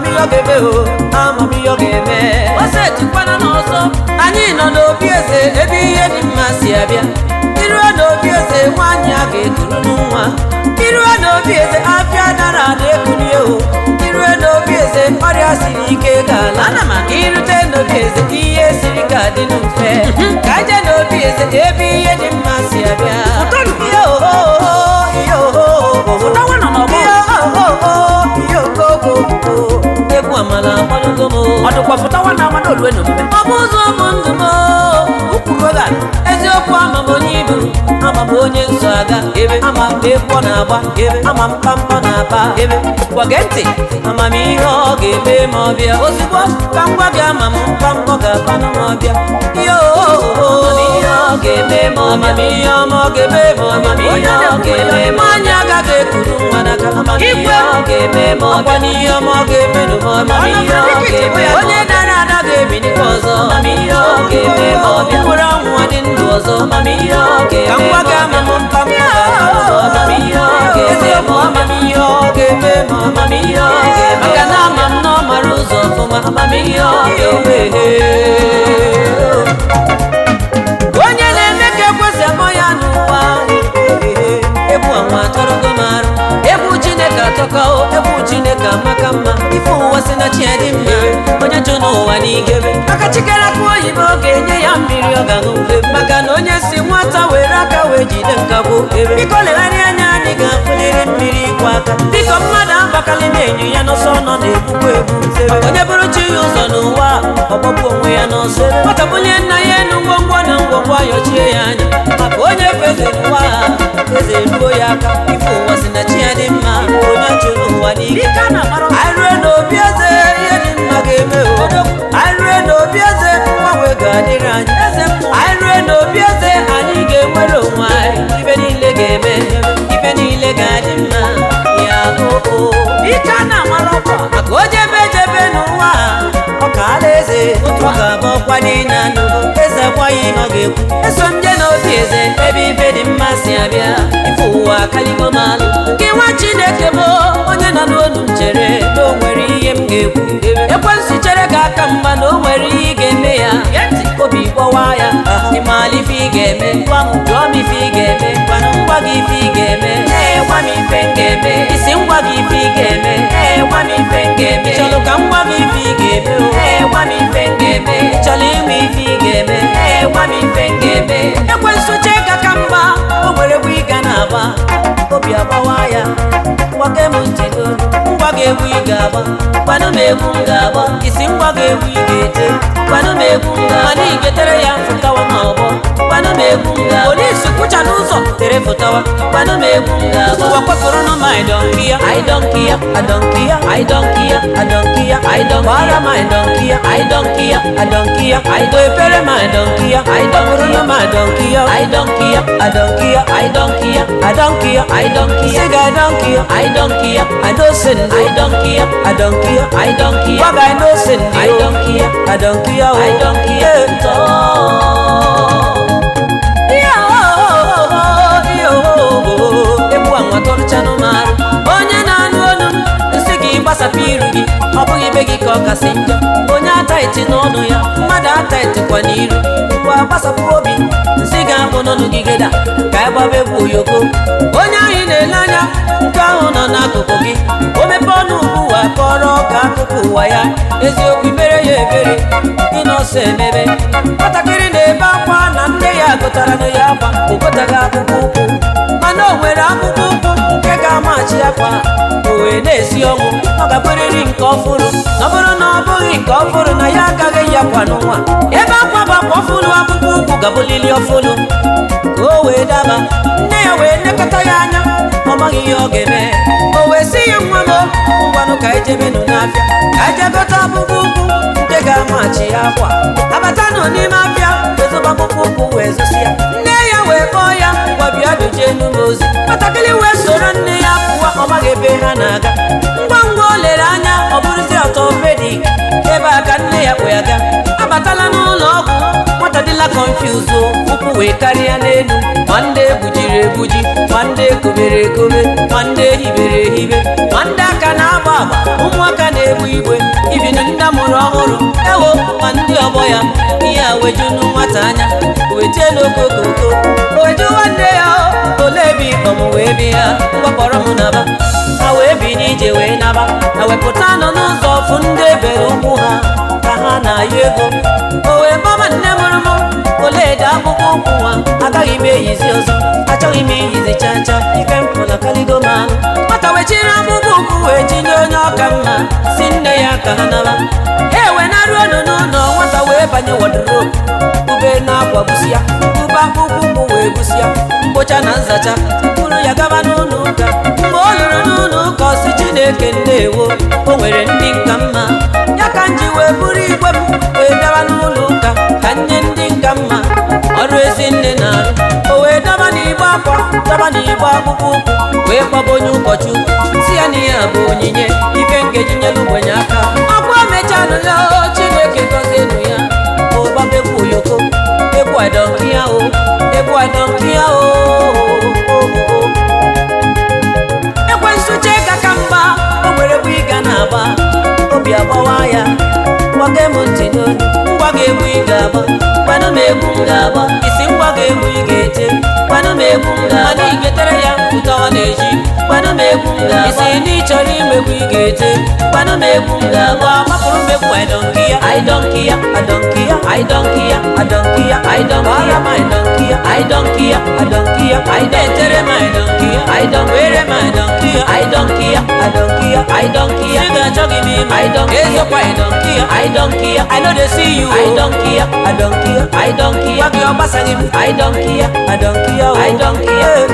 amamihe ọ ga-eme o amamihe ọ ga-eme ose tukwana n'ọzọ anyị nọ n'obi eze ebe ihe dị mma si abịa iruo n'obi eze nwaanyị a ga-ekuru nwa iruo n'obi eze afịa dara ada ekulie o iruo n'obi eze ọrịa siri ike ga-ala Ana m aga. irute n'obi eze ihe siri ka dị mfe ka je n'obi eze ebe ihe dị mma si abịa Ụtọnụ. ihe ohoho ihe ohoho Ụtawa nọ n'ọgbọ. ihe ohoho ihe okoko egwu amala akpọlugo m ọ dịkwa fụtawa na amado olue n'omume ọ bụ ụzọ bụ ndụ m ụkwuru oge a, eziokwu ama m onye ibu ama m onye nso aga ebe ama m egwu ọ na-agba ebe ama m kpamkpọ na-aba ebe gwage ntị amamihe ọ ga-eme ma ọ bịa ozugbo ka m gwa gị ama m kpamkpọ ga-akpanụ ma ọ bịa ihe amamihe ọ ga-eme ma amamihe ọma ọ ga-eme ma amamihe ọ ga-eme ma anyị agaghị ekuru nwa n'aka amamihe ọ ga-eme ma ọ bịa n'ihe ọma ọ ga-eme ma amamihe ọ ga-eme onye dara ada ga-ebinikwa ọzọ amamihe ọ ga-eme ma ọ bịa nwere ọnwụ dị ndụ ọzọ amamihe ọ ga-eme ka ngwa gị ama m mpa m amamihe ọ ga-eme ma amamihe ọ ga-eme ma amamihe ọ ga-eme maka na ama m na ọ mara ụzọ ọfụma amamihe ọ ga-eme onye na-eme ka ekwesị amọ ya n'ụwa egwu ọnwa atọrọgo m arụ egwu chineke atọka o egwu chineke amaka mma ife ụwa si na chi ya dị mma onye jụ n'ụwa n'igebe maka chikere akụ oyibo ga-enye ya mmiri ọ ga-aṅụ ube maka na onye si nwata were aka wee jide nkagbu ebe biko legharịa anya anyị ga-afụliri mmiri ịkwụ aka biko mmadụ abakalị na-enyo ya n'ọsọ nọ na-egbukwa egbu nsebe onye bụrụ chi ya ụzọ n'ụwa ọgbọgbu onwe ya n'ọsọ nwata bunye nna ya enu ngwongwo na ngwongwo ayọchie ya anya maka onye feze n'ụwa eze ruo ya aka ife ụwa si na chi ya dị mma onye chụrụ ụwa n'ike ike a na-amara anyị rue n'obi eze ihe dị mma ga-eme obodo anyị rue n'obi eze mgbanwe ga-adịrị anyị eze anyị rue n'obi eze anyị ga-enwere onwe anyị ibe niile ga-eme ibe niile ga-adị mma ya oo ike a na-amara ọkwa maka o jebe ejebe n'ụwa ọ ka ala eze otu ọ ga-abụ ọkwa niile anụ eze gwaghị ihe ọ ga-ekwu eso m je n'obi eze ebe ibe dị mma si abịa ife ụwa akaligo m alụ gị nwa chineke bụ onye nọ n'olu m chere na o nwere ihe m ga-ekwu ekwensu chere ka aka mgba na o nwere ihe ị ga-eme ya obi gbọwa ya ịmala ife ị ga-eme gwa m jụọ m ife ị ga-eme gwana m gwa gị ife ị ga-eme ee gwa m ife m ga-eme isi ngwa gị ife ị ga-eme ee gwa m ife m ga-eme ị chọrọ ka m gwa gị ife ị ga-eme o ee gwa m ife m ga-eme ị chọrọ inwe ife ị ga-eme ee gwa m ife m ga-eme ekwensu chee ka ka mgba o nwere egwu ị ga na-agba obi agbawa ya gbake m ntị n'olu ngwa gị egwu ị ga-agba gwanụ m egwu m ga-agba isi ngwa gị egwu ị ga-ete gwanụ m egwu m ga mana ị ga-etere ya fụtawa ma ọgbọ gwanụ m egwu m ga polisi kwụcha n'ụzọ tere fụtawa gwanụ m egwu m ga-agba ụwa kwapụrụ m aidọnki ya aidọnki ya adọnki ya aidọnki ya adọnki ya aidọnki gbara m aidọnki ya aidọnki ya adọnki ya aido epere m aidọnki ya aidọkpụrụ m aidọnki ya aidọnki ya adọnki ya aidọnki ya adọnki ya aidọnki ya siga adọnki ya aidọnki ya adosin aidọnki ya adọnki ya aidọnki ya gwaga adosin aidọnki ya adọnki ya aidọnki ya egbu anwa tọrụchanụ m arụ onye na-anụ olu m nsị gị gbasapụ iru gị ọ bụghị ibe gị ka ọ kasị njọ onye ataiti n'ọnụ ya mmadụ ataitikwa n'iru ngwa gbasapụ obi nsị ga-akpụ n'ọnụ gị geda ka ị gbaba egwu oyoko onye ahụ ị na-ele anya nke ahụ nọ n'akụkụ gị o mepe ọnụ ugbu ụwa kọrọ ọka akụkụ ụwa ya eziokwu mere ya ebere ịnọsọ emebe nwatakịrị na-ebe akwa na nne ya gụtara na ya akwa o gotaghị akpụkpọ ụkwụ mana o nwere akpụkpọ ụkwụ nke ga-amachi akwa o wee na-esi ọnwụ ọ ga-abụrịrị nke ọfụrụ na ọ bụrụ na ọ bụghị nke ọfụrụ na ya agaghị ya kwa n'ụwa ebe akwa bụ akwa ọfụrụ akpụkpọ ụkwụ ga-abụlili ọfụrụ ka o wee daba nne ya wee nekọta ya anya ọ maghị ihe ọ ga-eme o wee sị ya nwa m ngwanụ ka ejebenụ n'afịa ka eje gote akpụkpọ ụkwụ nke ga-amachi ya akwa abatanụ n'ime afịa ezoba akpụkpọ ụkwụ wee zosi ya nne ya wee kpọọ ya ngwa bịa doje enu m ozi nwatakịrị wee soro nne ya pụwa ọ maghị ebe ha na-aga ngwa ngwa o lere anya ọ bụrụzi ọtọpedik ebe a ka nne ya kpụ ya ga abatala n'ụlọ ọgwụ nwata dịla konfuz ụkwụ wee karịa n'elu ma ndị egbujiri egbuji ma ndị ekobere ekobe ma ndị ehibere ehibe ma ndị aka na-agba agba ụmụaka na na-egbu igwe ibinu nne mụrụ ọhụrụ ewo ma ndị ọgbọ ya ihe a wejunu nwata anya wete n'okokoko oweju nwanne ya o, ole ebe ịkpọm wee bi ya gbakpọrọ m naba ha wee bi n'ije wee naba ha wepụta nọ n'ụzọ ọfụ ndị ebere ụkwụ ha ka ha na-ayọ ego o wee gbaba nne mụrụ m oledo akpụkpọ ụkwụ nwa agaghị m eyizi ọzọ achọghị m iyizi cha cha ike m pụla kaligo m ahụ nwata wechiri akpụkpọ ụkwụ wee tinye onye ọka mma si nne ya ka ha naba ha ewe naruo nụ n'ụlọ nwata wee banye wọdrobu ube na-akwa busi ya ube akpụkpọ ụkwụ wee busi ya mkpocha na nzacha buru ya gaba n'ụlọ ụka mgbe ọ lụrụ n'ụlọ ụka ọsị chineke ndewo o nwere ndị nka mma ya ka m ji wee buru igwe m wee bịawa n'ụlọ ụka ka nye ndị nka mma ọrụ ezi nne na-arụ o wee daba n'igbe akwa daba n'igbe akpụkpọ ụkwụ wee kpọba onye ụkọchukwu si ya na ihe a bụ onyinye ife nkeji nyelu ogbenye aka ọkwa mechanụ ya o chineke gọzienụ ya ụbaba egwu oyoko egwu adọnki ya o egwu adọnki ya o ekwensu chega ka mgba o nwere bụ ịga na-agba obi agbawa ya gbaga m ntị n'olu ngwa ga-egwu ị ga-agba kwanụ m egwu m ga-agba isi ngwa ga-egwu ị ga-ete kwanụ m egwu m ga-agba mana igetere ya ụtọ ọ na-eji kwanụ m egwu m ga-agba isi ndị chọrọ imegwu ị ga-ete kwanụ m egwu m ga-agba mapụrụ m egwu aidọnki ya aidọnki ya adọnki ya aidọnki ya adọnki ya aidọnki ya aidọnki ya aidọnki ya adọnki ya aidetere m aidọnki ya aidọnki were m aidọnki ya aidọnki ya adọnki ya aidọnki ya ị ga-achọghị m ime aidọnki ezokwa aidọnki ya aidọnki ya i no dey see you aidọnki ya adọnki ya aidọnki ya gị ọ gbasaghị m aidọnki ya adọnki ya aidọnki ya